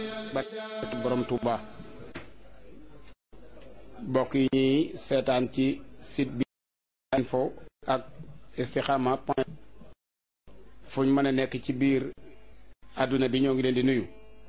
barke borom Touba bokk yi ñuy seetaan ci site bi info ak istikhama point fu ñu mën a nekk ci biir àdduna bi ñoo ngi leen di nuyu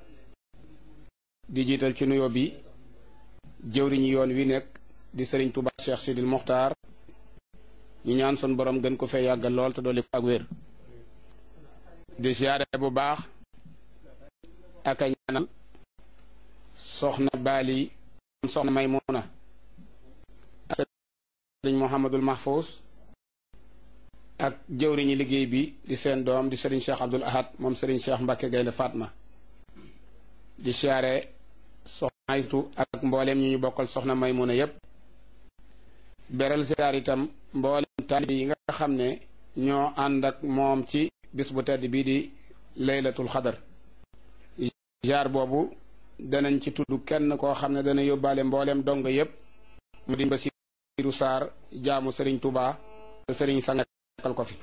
di jiital ci nuyoo bi jëwriñu yoon wi nekk di sëriñ Touba Cheikh Sidil Mokhtar ñu ñaan sun borom gën ko fee yàggal lool te dolli ko ak wér di siyaare bu baax ak a ñaanal soxna baali soxna Maymuna ak sëriñ Mouhamadul Mahfous ak jëwriñi liggéey bi di seen doom di sëriñ Cheikh Abdoul Ahad moom sëriñ Cheikh Mbacke Gaynde Fatma di siyaare soxna Aytu ak mbooleem ñu ñu bokkal soxna Maymuna yépp beral siyaar itam mbooleem taalibe yi nga xam ne ñoo ànd ak moom ci bis bu tedd bii di laylatul xadar jaar boobu danañ ci tudd kenn koo xam ne dana yóbbaale mbooleem dong yépp mu di Basiiru Saar jaamu sëriñ Tuubaa te sëriñ sangal ko fi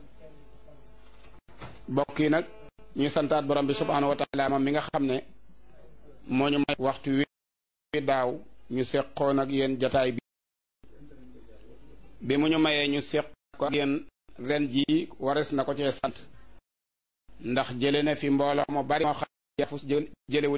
bokk yi nag ñu santaat borom bi subhaanahu wa taala moom mi nga xam ne moo ñu may waxtu wi daaw ñu seqoon ak yéen jataay bi bi mu ñu mayee ñu seq ko ak yéen ren jii wares na ko cee sant ndax jële na fi mbooloo mu bari moo xam ne jëlewul